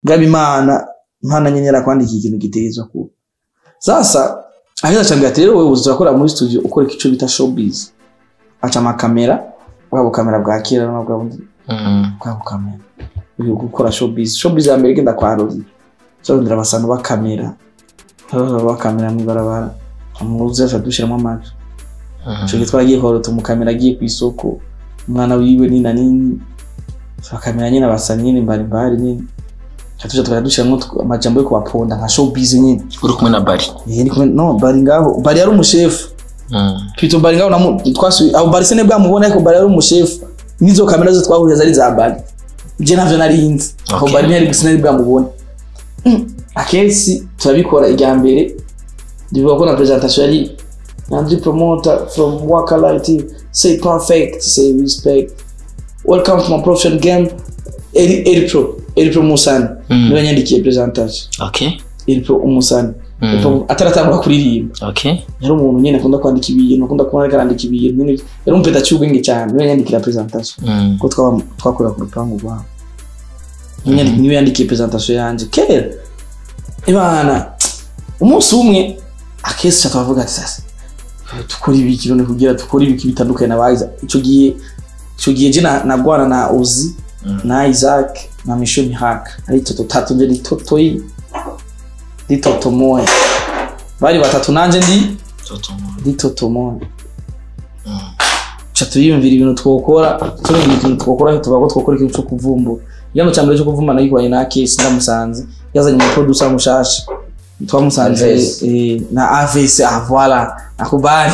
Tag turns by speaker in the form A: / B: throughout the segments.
A: ngaba imana imana nyene yarakwandikiye ikintu gitegerezwa kuba sasa aheza acambwira ati rero wewe uzakora muri studio ukora ico bita showbiz aca amakamera bwa bukamera bwa kera no bwa bundi
B: Mm.
A: bwa bukamera uri gukora showbiz showbiz ya mbere igenda kwa Rozi cyarondera abasantu bakamera baba bakamera mw'ibarabara amuze aca dushiramo amaji
B: Mm.
A: ico gihe twaragiye korota umukamera agiye ku isoko umwana wiwe nina nini bakamera nyine abasa nyine mbarimbari nyine Tuca tuja tukajya dushiramwo tw- amajambo yo kubaponda nka showbiz nyine
B: uri kumwe na bari
A: Eh, ni kumwe- no bari ngaho bari yari umushefu
B: Mm.
A: Pito bari ngaho namu twasuye aho bari sene bwamubona ariko bari yari umushefu nizo kamera zo twahuriye zari za bari je navyo nari nzi aho
B: Okay.
A: bari ntiyari sinari bwamubona Mm, akenshi turabikora irya mbere ndivuga ko na presentation yari Nandri promoter from Waka Live TV say perfect say respect welcome to my professional game Eri Eri Pro Eri Pro Musani
B: Mm.
A: niwe yandikiye presentation
B: okay
A: Eri Pro Umusani
B: Mm.
A: Eri Pro ataratangura kuririmba
B: okay
A: yari umuntu nyine akunda kwandika ibintu akunda kubona ariko arandika ibintu nyine yari umupeta cy'ubwenge cyane niwe yandikira presentation
B: Mm.
A: ko twaba twakorera ku rupangu rwabo niwe yandi- niwe yandikiye presentation yanjye kera ibana umunsi umwe akesi ca twavuga ati sasa dukora ibiki none kugira dukora ibiki bitandukanye na bayiza ico gihe ico gihe je na- nagwana na Uzi
B: Mm.
A: na Isaac na Misho Mihaka ari toto tatu nje ni totoi ndi toto moya bari batatu nanje ndi
B: Toto.
A: ndi toto moya
B: Mm.
A: ca turiyumvira ibintu twokora turumvira ikintu twokora tuvuga ko twokora ikintu cyo kuvumbura igano cya mbere cyo kuvumbura nagikoranye na Kesi ndamusanze yazanye umu producer mushasha twamusanze
B: Aves.
A: eh, na Aves ah voilà nakubali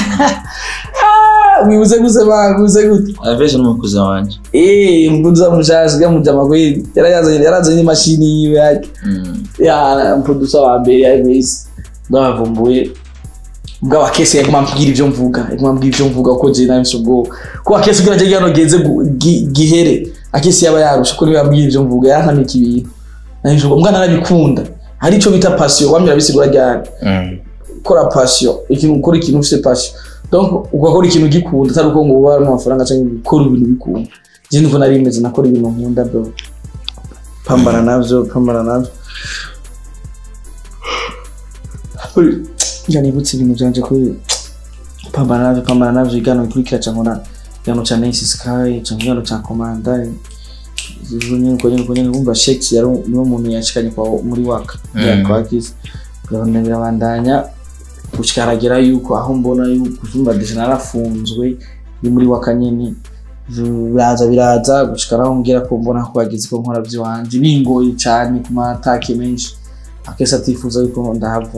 A: Ah, mwibuze guse ba mwibuze gute
B: Alves n'umukuza wanje
A: eh mbuza mushasha gamuja makweli yarazanye yarazanye imashini yiwe yake
B: Mm.
A: ya producer wa mbere ya Aves ndabavumbuye bwa akese yaguma ambwira ivyo mvuga yaguma ambwira ivyo mvuga ko je nabisho bwo ko akese kugira je gano geze gu- gi- gihere akese yaba yarusha ko niwe yambwira ivyo mvuga yantamika ibintu nabisho bwo mwana arabikunda hari ico bita passion wamira bisigura ryari
B: Mm.
A: gukora passion ikintu ukora ikintu ufite passion donc ugakora ikintu gikunda atari uko ngo uba amafaranga cyangwa gukora ibintu bikunda je niko nari meze nakora ibintu nkunda bro pambana navyo pambana navyo njya nibutse ibintu byanje kuri pambana navyo pambana navyo igano ikurikira cyangwa na igano cya Nice Sky cyangwa igano cya Komanda nyine ko nyine ko nyine wumva Shex yari niwe muntu yashikanye kwa muri waka
B: Mm.
A: ya kwa kisi gahunda birabandanya gushikaragira yuko aho mbona yuko uzumva deje narafunzwe ni muri waka nyine biraza biraza gushikaraho ngira ko mbona ko bagize ko nkora by'iwanje bingoye cyane ku matake menshi akese atifuza yuko ndahava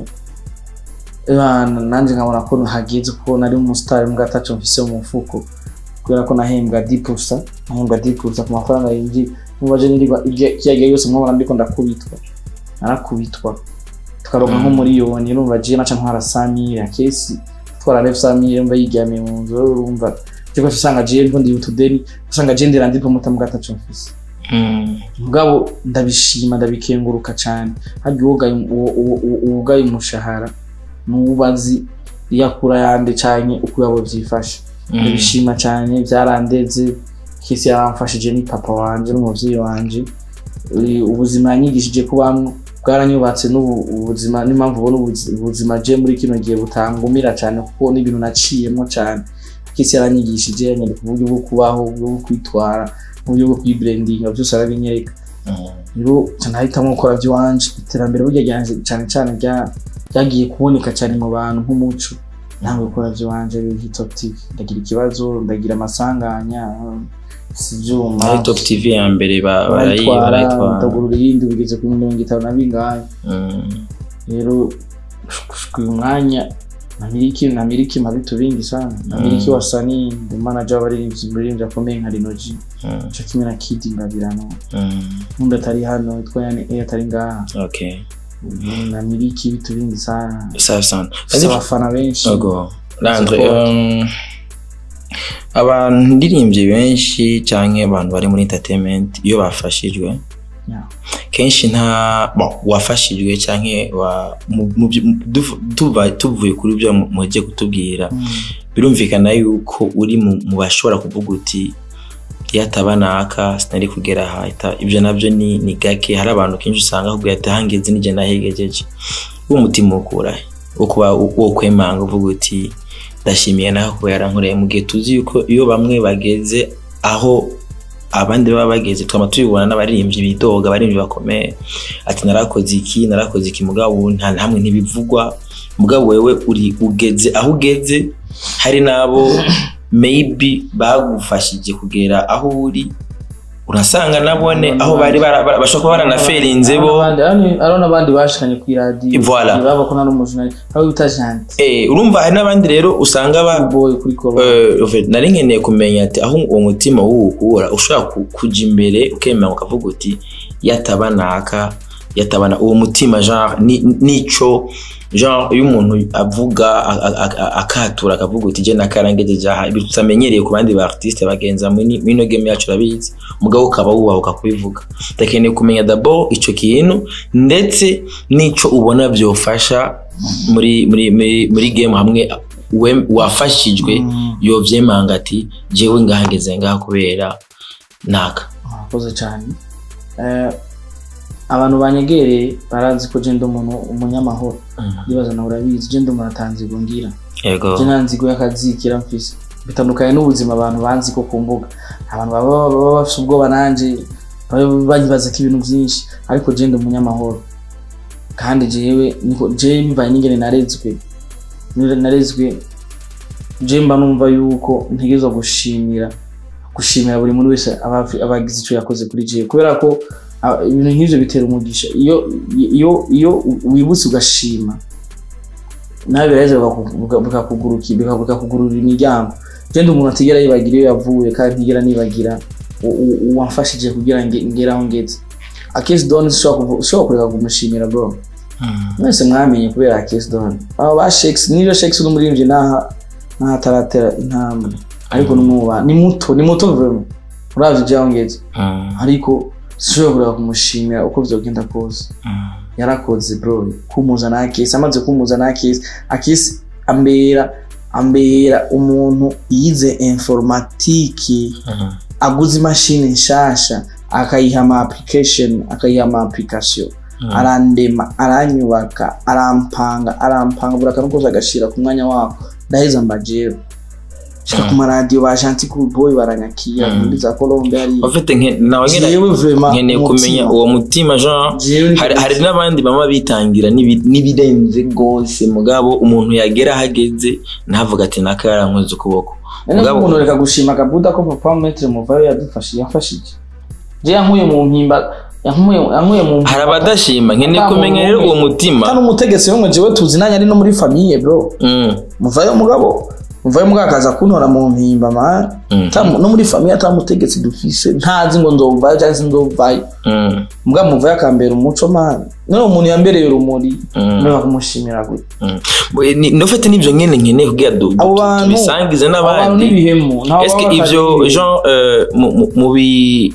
A: Ebana, nanje nkabona ko hageze kuko nari umusitari mbwa ataco mfise mu mufuko kubera ko nahembwa dipusa nahembwa dipusa ku mafaranga yinjiye mubaje nirirwa ikiyagiye yose mwabona ndiko ndakubitwa narakubitwa tukaronka nko miliyoni urumva je naca ntwara samire akesi twara ref samire mba yiryamiye mu nzu urumva tiko usanga je mbo ndi utudeni usanga je ndira ndi promoter mbwa ataco mfise
B: Mm.
A: mugabo ndabishima ndabikenguruka cyane harya uwogaye uwo- uwo- uwo- uwogaye umushahara nubazi iyakura yande canke uko yabo vyifashe
B: Mm.
A: ndabishima cyane byarandeze kisi yaramfashije ni papa wanje n'umuvyeyi wanje Eh, ubuzima yanyigishije kubamwo bwaranyubatse n'ubu ubuzima n'impamvu ubona ubuzi- ubuzima je muri kino gihe butangumira cyane kuko n'ibintu naciyemo cyane kisi yaranyigishije yanyereka uburyo bwo kubaho uburyo bwo kwitwara uburyo bwo kwibrandinga byose arabinyereka
B: Mm.
A: rero nahitamo gukora by'iwanje iterambere burya ryanje cyane cyane rya- ryagiye kuboneka cyane mu bantu nk'umuco ntabwo gukora by'iwanje hitop tv ndagira ikibazo ndagira amasanganya si ibyuma
B: Muri Top TV ya mbere ba- barayi-
A: barayitwara
B: barayitwara
A: ndagurura iyindi bigeze kuri mirongo itanu na bingahe
B: Mm.
A: rero gushika uyu mwanya namiriki namiriki mabitu bingi sana namiriki
B: Mm.
A: wasanii ndi manager w'abaririmbyi muririmbyi akomeye nka Rino G
B: Mm.
A: cyo kimwe na Kid Ngabirano
B: Mm.
A: n'undi atari hano yitwa yani A atari ngaha
B: Okay.
A: namiriki ibitu bingi sana
B: Sawa sana.
A: Mfise abafana benshi
B: Ogo. Landre,
A: Support.
B: um, abandiririmbyi benshi cyangwa abantu bari muri entertainment iyo bafashijwe
A: Yeah.
B: kenshi nta bon, wafashijwe cyangwa wa, mu- mu byo- mu- duv- tuva- tuvuye kuri byo mu- mugiye kutubwira
A: Mm.
B: birumvikana yuko uri mu mu bashobora kuvuga uti iyo ataba naka sinari kugera aha ita- ibyo nabyo ni, ni gake hari abantu kenshi usanga ahubwo ati hangeze nije nahegejeje umutima ukura he? wo kuba wo kwemanga uvuga uti ndashimiye nawe kuba yarankoreye mu gihe tuzi yuko iyo bamwe bageze aho abandi baba bageze twama tubibona n'abaririmbyi bidoga abaririmbyi bakomeye ati narakoze iki narakoze iki mugabo ubu nta na hamwe ntibivugwa mugabo wewe uri ugeze aho ugeze hari n'abo maybe bagufashije kugera aho uri urasanga nabone aho bari bara- bara- bashobora kuba baranaferinze bo
A: Abandi- abandi- hariho n'abandi bashikanye ku iradiyo
B: Voilà.
A: baba ko nari umujunari aho bita janti
B: Eh, urumva hari n'abandi rero usanga ba
A: boy kuri koro
B: Eh, en fait, nari nkeneye kumenya ati aho uwo mutima wuwukura ushobora ku- kuja imbere ukemera ukavuga uti yataba naka yatabana uwo mutima genre ni- nico genre iyo umuntu avuga a- a- a- akatura akavuga uti je nakarangejeje aha ibi tutamenyereye ku bandi ba artiste bagenza muri muri ino game yacu urabizi mugabo ukaba wubahuka kubivuga ndakeneye kumenya d'abord ico kintu ndetse nico ubona byofasha muri muri muri, muri game hamwe we- wafashijwe yovyemanga ati jewe ngahageze ngaha kubera naka
A: murakoze cyane Eh, abantu banyegereye barazi ko je ndi umuntu umunyamahoro ndibaza nawe urabizi je ndi umuntu atanzigo ngira
B: yego
A: je nta nzigo y'akazikira mfise bitandukanye n'ubuzima abantu banzi ko ku mbuga abantu baba baba bafite ubwoba nanje baba banyibaza ko ibintu byinshi ariko je ndi umunyamahoro kandi jewe niko je bivaye n'ingene narezwe Nire- narezwe je mba numva yuko ntegerezwa gushimira gushimira buri muntu wese aba afi- aba agize icyo yakoze kuri jewe kubera ko ah, ibintu nk'ivyo bitera umugisha iyo iyo iyo wibutse ugashima nawe biraheza bikaku- bika- bikakuguruki- bika- bikakugururira imiryango je ndi umuntu atigera yibagira iyo yavuye kandi ntigera nibagira u- u- uwamfashije kugira ngo ngere aho ngeze akesi doni ushobora kureka kumushimira bro mwese mwamenye kubera akesi doni aba ba shekisi niyo shekisi n'umuririmbyi naha naho ataratera intambwe ariko n'umuba ni muto ni muto vrema uravye ivyo aho ngeze ariko sinshobora kureka kumushimira uko vyogenda kose yarakoze bro kumuza na akesi amaze kumuza na akesi akesi ambera ambera umuntu yize informatike aguze imashini nshasha akayiha ama application akayiha ama application arandema aranyubaka arampanga arampanga buri akantu kose agashira ku mwanya wako ndaheza mbajero shika ku maradiyo ba Gentil Cool Boy baranyakira
B: Mm.
A: muri za Colombia ari
B: ufite nawe nyine
A: jewe vraiment
B: nkeneye kumenya
A: umutima.
B: uwo mutima genre
A: Jewe ni-
B: hari, hari n'abandi baba bitangira n'ibi- n'ibirenze rwose mugabo umuntu yagera aho ageze ntavuga ati naka yarankoze ukuboko
A: None
B: mugabo-
A: umuntu reka gushima akabuda ko papa metre muvayo yadufashije yafashije je yankuye mu mpimba yankuye yankuye mu mpimba
B: hari abadashima nkeneye
A: Nta
B: kumenya
A: muntu
B: rero
A: umwe.
B: uwo mutima
A: kandi umutegetsi w'umwe jewe tuzi nanjye ari no muri famiye bro
B: Mm,
A: muvayo mugabo muvayo mugabo akaza kuntora mu mpimba man
B: mm,
A: Ata- no muri famiye ata mutegetsi dufise ntazi ngo nzovayo cyangwa se nzovayo
B: mm,
A: mugabo muvayo akambera umuco man none umuntu yambereye urumuri
B: mm,
A: niba kumushimira gute
B: mm. Bo- ni- nufite n'ibyo nyine nkeneye kugira du-
A: abo
B: du-
A: bantu
B: tubisangize
A: abo bantu
B: n'abandi
A: n'ibihemu ntaho
B: Est-ce que
A: baba
B: ivyo
A: bakazi-
B: Jean euh, mu- mu- mu bi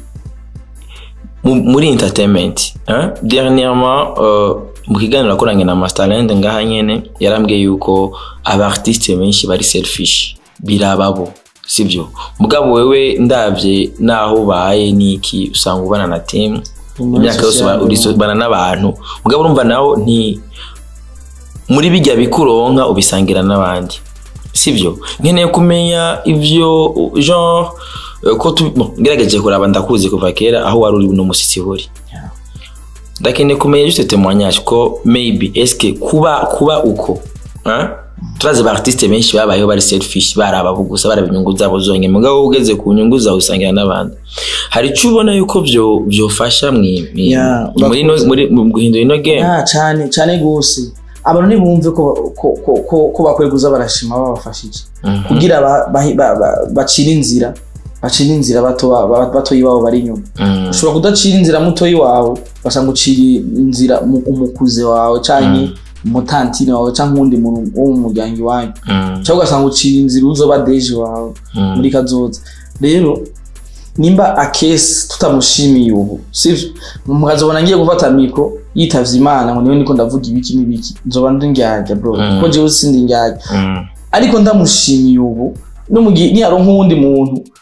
B: mu- muri entertainment hein? dernièrement euh, mu kiganiro akoranye na Masterland ngaha nyene yarambwiye yuko aba artiste benshi bari selfish birababo sibyo mugabo wewe ndavye naho baye niki usanga ubana na team imyaka yose uba- urisobana n'abantu mugabo urumva nawo nti muri bijya bikuronka ubisangira n'abandi sibyo nkeneye kumenya ivyo genre eh, ko tu bon, ngerageje kuraba ndakuzi kuva kera aho wari uri n'umusitsi uri
A: Yeah.
B: ndakeneye kumenya juste témoignage ko maybe eske kuba kuba uko hein? turazi ba artiste benshi babayeho bari selfish baraba gusa baraba inyungu zabo zonyine mugabo ugeze ku nyungu zawe usangira n'abandi hari icyo ubona yuko byo byofasha mwi- mwi-
A: Yeah,
B: muri no- muri mu guhindura ino game
A: Ah, cyane cyane gose abantu ntibumve ko ko ko ko, ko bakwiye kuza barashima babafashije
B: Mhm.
A: kugira ba- ba- ba- ba- bacire inzira bacire inzira bato ba- batoyi babo bari inyuma
B: Mhm.
A: ushobora kudacira inzira mutoyi wawe basanga ucira inzira mu- umukuze wawe canke umutantine wawe canke uwundi muntu wo mu muryango iwanyu
B: Mhm.
A: cyangwa ugasanga ucira inzira uzoba deje wawe
B: Mhm.
A: muri kazoza rero nimba akesi tutamushimiye ubu sivyo mukazobona ngiye gufata mikro yitavye imana ngo niwe niko ndavuga ibiki n'ibiki nzoba ndi ndyarya bro
B: Mm.
A: kuko jewe sindi ndyarya
B: Mhm.
A: ariko ndamushimiye ubu no mu gihe niyaronka uwundi muntu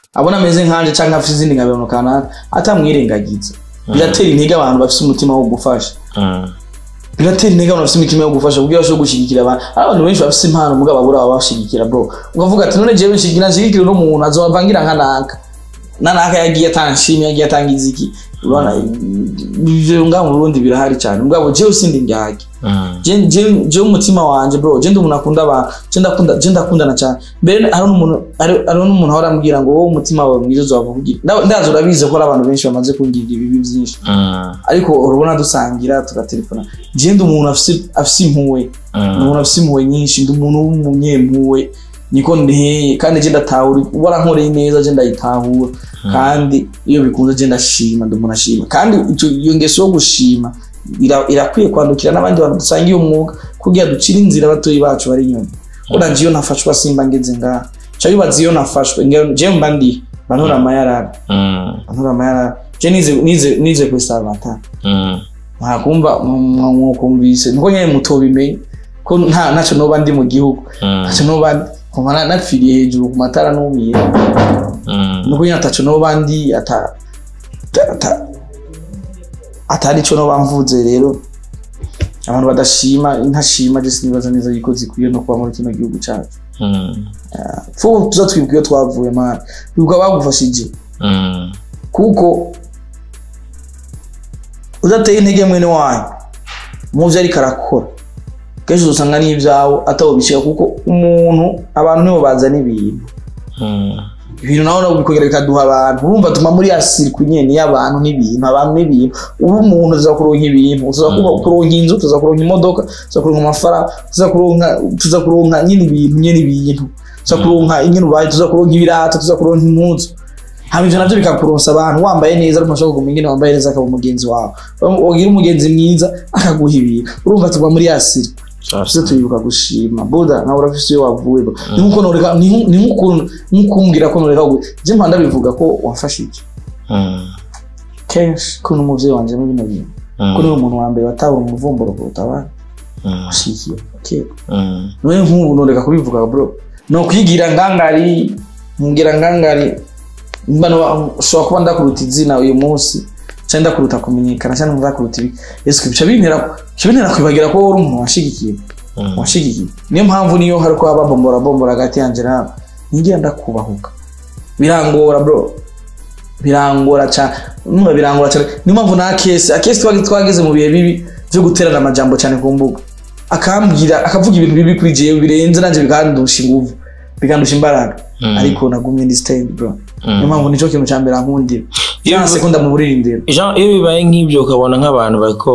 A: abona ameze nkanje canke afite izindi ngabirano kanaka atamwirengagiza biratera intege abantu bafite umutima wo gufasha
B: Mm.
A: biratera intege abantu bafite imitima yo gufasha kugira bashobore gushyigikira abantu hari abantu benshi bafite impano mugabo babura ababashigikira bro ukavuga ati none jewe nshigikira nshigikira uno muntu azobavangira nka naka na naka yagiye atanshimye yagiye atangiza iki urabona ivyo ngaha mu Burundi birahari cyane mugabo jewe sindi ndyage
B: Mm.
A: je je- je umutima wanje bro je ndi umuntu akunda abantu je ndakunda je ndakundana cyane mbere hari n'umuntu hari hari n'umuntu ahora ambwira ngo wowe umutima wawe mwiza uzava kugira Nda- ndazi urabizi ko hari abantu benshi bamaze kungirira ibibi byinshi
B: Mm.
A: ariko urabona dusangira tugatelefona je ndi umuntu afise afise impuhwe ndi
B: Mm.
A: umuntu afise impuhwe nyinshi ndi umuntu w'umunyempuhwe niko nteye kandi je ndatahura warankoreye neza je ndayitahura kandi iyo bikunze je ndashima ndi umuntu ashima kandi ico- iyo ngeso yo gushima ira- irakwiye kwandukira n'abandi bantu dusangiye umwuga kugira ducire inzira abatoyi bacu bari inyuma kuko nje iyo nafashwa simba ngeze ngaha ca bibaza iyo nafashwe nge- je mba ndi bantora amayarara
B: Mm.
A: bantora amayarara je nize nize nize kuri Salvatore
B: Mm.
A: mwakumva mwakumvise niko nyene mutobimenye ko nta ntacyo noba ndi mu gihugu
B: Mm.
A: ntacyo noba ndi kuva na- napfiriye hejuru ku matara numiye
B: Mm.
A: nuko nyene ataco noba ndi ata ata- ata- atari ico noba mvuze rero abantu badashima intashima je sinibaza neza yuko zikwiye no kuba muri kino gihugu cacu
B: Mm.
A: fuko tuza twibuka iyo twavuye mana twibuka bagufashije
B: Mm.
A: kuko udateye intege mwene wanyu muvyo ariko arakora kenshi uzosanga n'ivyawe atawubishika kuko umuntu abantu nibo bazana ibintu
B: Mm.
A: ibintu naho nabo bikongera bikaduha abantu urumva tuma muri asirikwi nyene y'abantu n'ibintu abantu n'ibintu uba umuntu tuza kuronka ibintu tuza kuba- kuronka inzu tuza kuronka imodoka tuza kuronka amafaranga tuza kuronka tuza kuronka nyene ibintu nyene ibintu tuza kuronka nyene ubaye tuza kuronka ibirato tuza kuronka impuzu hama ivyo navyo bikakuronsa abantu wambaye neza ariko ntashobora kuguma ingene wambaye neza akaba umugenzi wawe wagira umugenzi mwiza akaguha ibintu urumva tuba muri asiri tuze
B: Sasa.
A: tuyibuka gushima buda nawe urafise iyo wavuye bro ni nkuko noreka ni nku- ni nkuko nkukumbwira ko noreka gwe je mpanda bivuga ko wamfashije
B: Mm.
A: kenshi ko n'umuvyeyi wanje muri bino bintu ko niwe muntu wa mbere watabura umuvumburo kuruta abandi
B: Mm.
A: washikiye okay
B: Mm.
A: none nk'ubu noreka kubivuga bro no kwigira ngangari ngira ngangari mba no ushobora kuba ndakuruta izina uyu munsi cyangwa ndakuruta kumenyekana cyangwa ndakuruta ibi ese bica bintera bica bintera kwibagira ko wowe uri umuntu washigikiye
B: Mm.
A: washigikiye niyo mpamvu niyo hari kuba babombora bombora hagati yanjye nawe ntigira ndakubahuka birangora bro birangora cyane numva birangora cyane niyo mpamvu na kesi akesi twagi twageze mu bihe bibi byo guterana amajambo cyane ku mbuga akambwira akavuga ibintu bibi kuri jewe birenze nanjye bikandusha inguvu bikandusha imbaraga
B: Mm.
A: ariko nagumye ndi stand bro
B: Mm.
A: niyo mpamvu nicyo kintu cya mbere ankundira
B: Iyo
A: ya
B: bivu-
A: sekunda mu buririmbiro
B: Jean iyo bibaye nk'ibyo ukabona nk'abantu bariko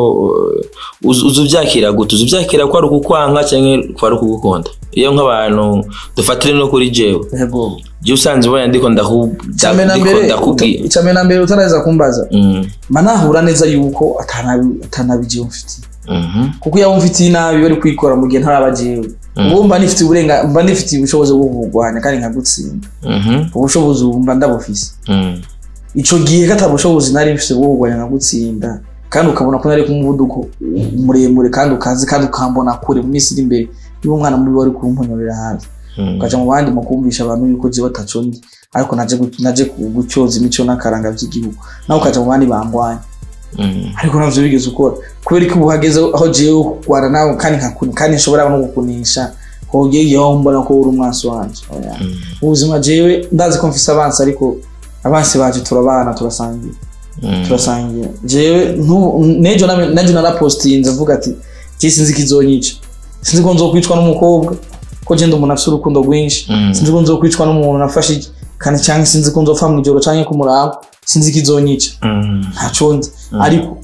B: uh, uzi uzi uvyakira gute uzi uvyakira ko ari ukukwanka canke ko ari ukugukunda iyo nk'abantu dufatire no kuri jewe
A: yego
B: je usanze ubona ndiko ndaku-
A: cyane na
B: ndiko
A: mbere
B: ndakubwira
A: cyane na mbere utaraheza kumbaza
B: Mm.
A: mba nahura neza yuko atanabi atanabi jewe mfitiye
B: Mhm.
A: kuko iyo mfitiye nabi bari kwikora mu gihe ntaraba jewe ubu mba nifitiye uburenga mba nifitiye ubushobozi bwo kurwanya kandi nkagutsinda
B: Mhm.
A: ubushobozi ubu mba ndabufise
B: Mm.
A: ico gihe kata bushobozi nari mfise bwo kurwanya nkagutsinda kandi ukabona ko nari ku muvuduko muremure kandi ukazi kandi ukambona kure mu minsi iri imbere niba umwana mubi wari kumponyorera hafi
B: Mm.
A: ukaja mu bandi mu kumvisha abantu yuko jewe ataco ndi ariko naje gu- naje ku- gucyoza imico n'akaranga vy'igihugu nawe ukaja mu bandi bangwanya
B: Mm.
A: ariko navyo bigeze ukora kubera ko ubu hageze aho jewe kurwana nawe kandi nkakuni kandi nshobora no gukunisha hogiye igihe aho mbona ko uri umwansi wanje Oya.
B: Mm.
A: ubuzima jewe ndazi ko mfise abansi ariko abansi banje turabana turasangira
B: Mm.
A: turasangira jewe ntu- nejo name- najo narapostinze mvuga ati je sinzi ikizonyica sinzi ko nzokwicwa n'umukobwa ko je ndi umuntu afise urukundo rwinshi
B: Mm.
A: sinzi ko nzokwicwa n'umuntu nafashe iki kandi cyangwa sinzi ko nzopfa mu ijoro canke ku murango sinzi ikizonyica
B: Mm.
A: ntaco nzi ariko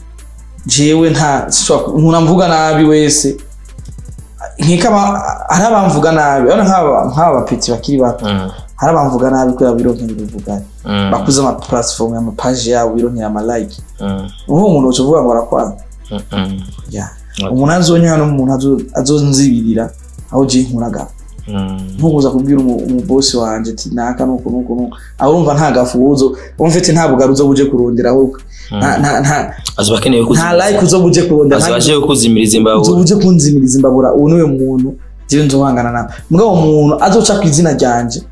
A: jewe nta sinshobora ku- umuntu amvuga nabi wese nkeka aba- hari abamvuga nabi urabona nk'aba nk'aba bapeti bakiri bato
B: Mm.
A: hari abamvuga nabi kubera bironkera ibivugane
B: Mm.
A: bakuze ama platform amapaji yabo bironkera amalike
B: Mm.
A: uwo muntu uca uvuga ngo arakwanga
B: Mm. Mm.
A: ya
B: Okay.
A: umuntu azonywa n'umuntu azo- azonzibirira aho je nkuraga
B: Mm.
A: ntukuza kubwira umu- umubosi wanje ati naka nuko nuko nuko aho urumva nta gafuzo umfite nta bugari uzo buje kurondera ahubwo nta nta nta
B: azoba akeneye
A: nta like uzo buje kurondera
B: azoba
A: nta-
B: aje kuzimiriza
A: uzo
B: imbabura
A: buje kunzimiriza imbabura uwo niwe muntu jewe nzohangana nawe mugabo umuntu azoca ku izina ryanje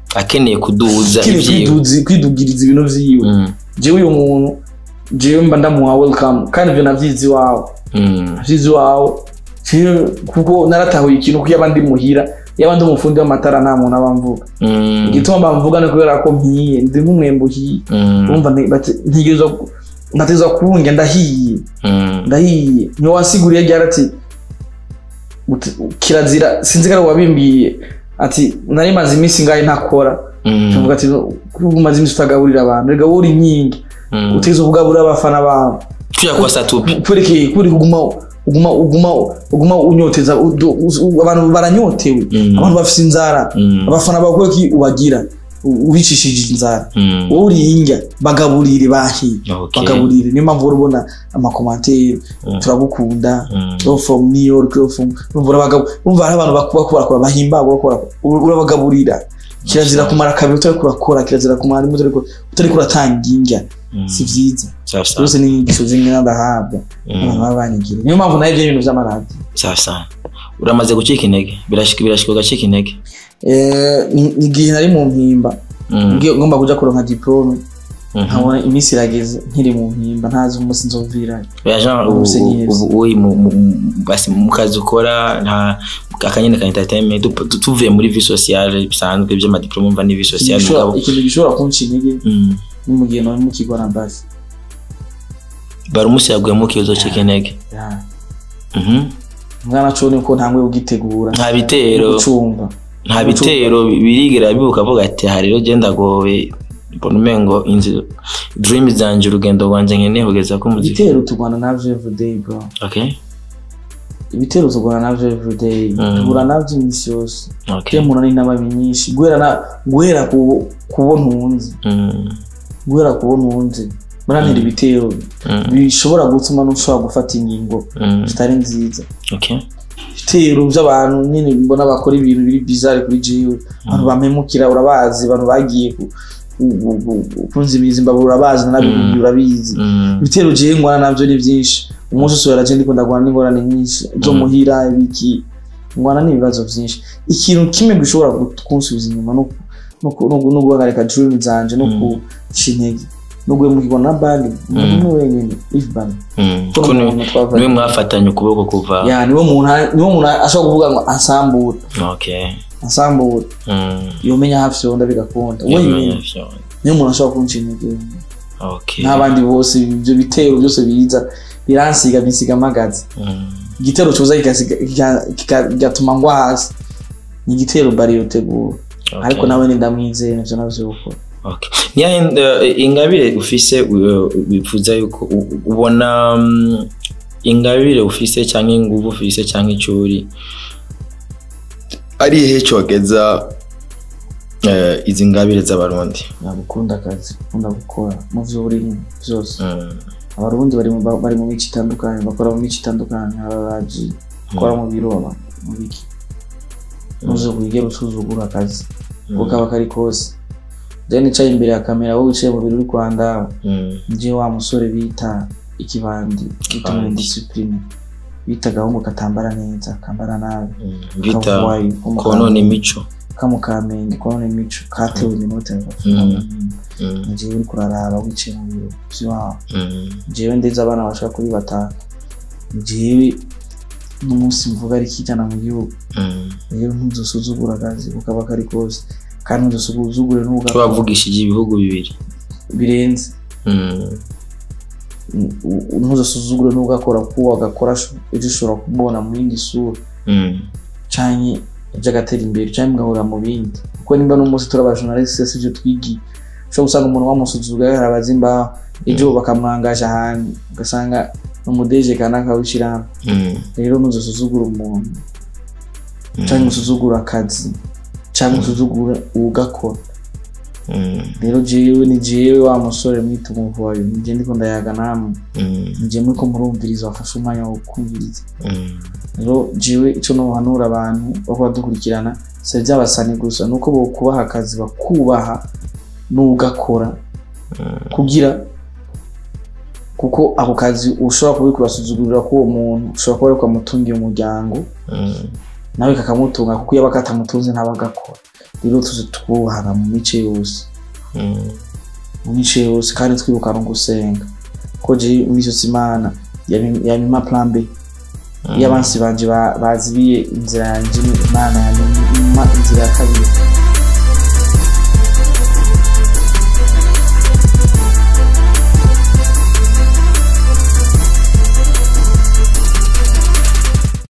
B: akeneye kuduza
A: kiri
B: ivyiwe
A: kwiduzi- kwidugiriza ibintu vyiwe
B: Mm,
A: jewe uyu muntu jewe mba ndamuha welcome kandi ivyo navyizi iwawe
B: mm,
A: navyizi iwawe Jewe kuko naratahuye ikintu ko yaba ndi muhira yaba ndi umufundi w'amatara nta muntu aba mvuga
B: mm,
A: igituma bamvuga ni kubera ko mpiye ndi nk'umwembe uhiye
B: mm,
A: urumva nti- bati- ntegerezwa ku- nkategerezwa kurunga ndahiye
B: mm,
A: ndahiye niyo wasiguriye ryari ati uti- kirazira sinzi ko ari wabimbiye ati nari maze iminsi ngahe ntakora
B: mm,
A: tuvuga ati kuko umaze iminsi utagaburira abantu reka wowe uri inkingi
B: mm.
A: utegerezwa kugaburira abafana bawe
B: tuja kuba satupi
A: kwerekeye kuri kuguma uguma uguma uguma unyoteza udu- u- abantu baranyotewe
B: Mm.
A: abantu bafite inzara
B: Mm,
A: abafana bawe kubera ko ubagira u- ubicishije inzara
B: mm,
A: wowe uri indya bagaburire bahiye
B: okay.
A: bagaburire niyo mpamvu uhora ubona amakomantere
B: Mm.
A: turagukunda
B: Mm,
A: yo from new york yo from urumva urabagabu- urumva hari abantu bakuba kubarakora bahimbaga urakora urabagaburira kirazira kumara kabiri utari kurakora kirazira kumara rimwe utari ku- utari kuratanga indya
B: mm.
A: si vyiza
B: sawa sawa
A: zose ni inyigisho zimwe ndahabwa abantu
B: Mm,
A: baba banyigira niyo mpamvu nayo ibyo bintu vy'amaradiyo
B: sawa sawa uramaze gucika intege birashika birashika ugacika intege
A: Eh, ni- ni igihe nari mu mpimba
B: Mm,
A: ngiye- ngomba kuja kuronka diplome
B: mhm.
A: nkabona iminsi irageze nkiri mu mpimba ntazi umunsi nzovirayo
B: Oya, Jean, ubu-
A: Umusenyeri.
B: ubu uri mu- mu- mu- basi mu kazi ukora nta akanyene ka entertainment tu- tu- tuvuye muri vie sociale bisanzwe by'amadiplome umva ni vie
A: Ikintu
B: sociale
A: gishobora-
B: mugabo
A: ikintu gishobora kunca intege
B: Mm.
A: ni mu gihe nari mu kigo na basi
B: bari umunsi yaguyemo ukizo cika intege
A: Ya.
B: Mhm.
A: mwana co niko ntangwe kugitegura
B: nta bitero
A: gucumba
B: nta bitero birigera bibuka avuga ati aha rero genda gowe mbona umengo inzu dream zanje urugendo rwanje nkeneye kugeza ko muzika
A: ibitero tugwana navyo everyday bro
B: okay
A: ibitero tugwana navyo everyday
B: Mm.
A: tugura navyo iminsi yose
B: okay
A: je muntu n'inama nyinshi guhera na guhera ku kubona unzi
B: Mm.
A: guhera kubona unzi murantera ibitero
B: Mm.
A: bishobora gutuma n'ushobora gufata ingingo
B: Mm.
A: zitari nziza
B: okay
A: ibitero by'abantu nyine mbona bakora ibintu biri bizarre kuri jewe abantu bampemukira urabazi abantu bagiye ku- ku- ku- ku- kunzibiriza imbabura urabazi nanabihugiye urabizi
B: Mm.
A: ibitero jewe ngwana navyo ni vyinshi umunsi usubira je ndiko ndagwana n'ingorane nyinshi zo
B: Mm.
A: muhira ibiki ngwana n'ibibazo vyinshi ikintu kimwe gishobora gut- kunsubiza inyuma no no ku- no- no guhagarika dream zanje no
B: Mm.
A: kuca intege no guhemukirwa na bali umuntu wenyine ifban
B: Mm.
A: ko
B: ko ni-
A: n'umuntu twavanye
B: niwe mwafatanye ukuboko kuva
A: ya niwe muntu niwe muntu ashobora kuvuga ngo ansambura
B: okay
A: ansambura
B: Mm.
A: yomenya hafi yonda bigakunda
B: Yamenya
A: wenyine
B: vyo.
A: niwe muntu ashobora kunca intege
B: okay
A: n'abandi bose ibyo bitero byose biza biransiga binsiga amagazi
B: Mm.
A: igitero coza kigasiga- kika- kika- kigatuma ngwa hasi ni igitero bari yotegura
B: Okay.
A: ariko nawe ndamwizeye nivyo navyo gukora
B: Okay. Niya uh, ingabire ufise uh, bifuza yuko u- ubona um, ingabire ufise cyangwa inguvu ufise cyangwa icuri ari he cogeza uh, izi ngabire z'abarundi
A: nagukunda akazi gukunda gukora mu vyo burimo vyose
B: Mm.
A: abarundi bari mu bari mu mico itandukanye bakora mu mico itandukanye hari abaji bakora mu biro aba- mu biki nuze wigera usuzugura akazi uko kaba kari kose je nicaye imbere ya kamera wowe wicaye mu biro uri kwanda
B: Mm.
A: nje wa musore bita ikibandi bita muri
B: Ikibandi.
A: discipline bita agahungu katambara neza kambara nabi
B: Mm. bita
A: kavuwayi ko mu
B: konona
A: Kamenge,
B: imico
A: ka mu kamenge konona imico katewe iminota
B: Mm. Mm.
A: njewe uri kuraraba wicaye mu biro vy'iwabo
B: Mm.
A: jewe ndetse abana bashaka kuri batanu jewe n'umunsi mvuga ari kijana mu gihugu
B: Mm.
A: rero ntuzosuzugura akazi uko kaba kari kose kandi ntuzosuzugure
B: ko
A: n'ubwo
B: bavugishije ibihugu bibiri
A: birenze
B: Mm.
A: U- ntuzasuzugure n'ubwo akora kuwo agakora ejo ushobora kumubona mu yindi sura
B: Mm.
A: canke ejo agatera imbere canke mugahurira mu bindi kuko nimba n'umunsi turi abajournaliste si ivyo twigiye ushobora gusanga umuntu wamusuzuga yarabaza imbaho ejo bakamwangaje ahantu ugasanga umudeje kanaka w'ishirahamwe
B: Mm.
A: rero ntuzasuzugura umuntu
B: Mm.
A: canke usuzugura akazi canke usuzugure uwugakora
B: Mm.
A: rero jewe ni jewe wa musore mwita umuvuwayo nije ndiko ndayaga namwe
B: Mm.
A: nije muriko murumviriza wafashe umwanya wo kumviriza
B: Mm.
A: rero jewe ico nohanura abantu bako badukurikirana si ivy'abasani gusa nuko bokubaha akazi bakubaha n'ugakora
B: Mm.
A: kugira kuko ako kazi ushobora kuba uriko urasuzugurira k'uwo muntu ushobora kuba ariko amutungiye umuryango
B: Mm.
A: nawe kakamutunga kuko iyo bakatamutunze ntabagakora rero tuzi twuhana mu mice yose
B: Mm.
A: mu mice yose kandi twibuka no gusenga ko je iminsi yose imana yami- yamima plan b iyo abansi banje ba- bazibiye inzira yanje imana yamima inzira ya kabiri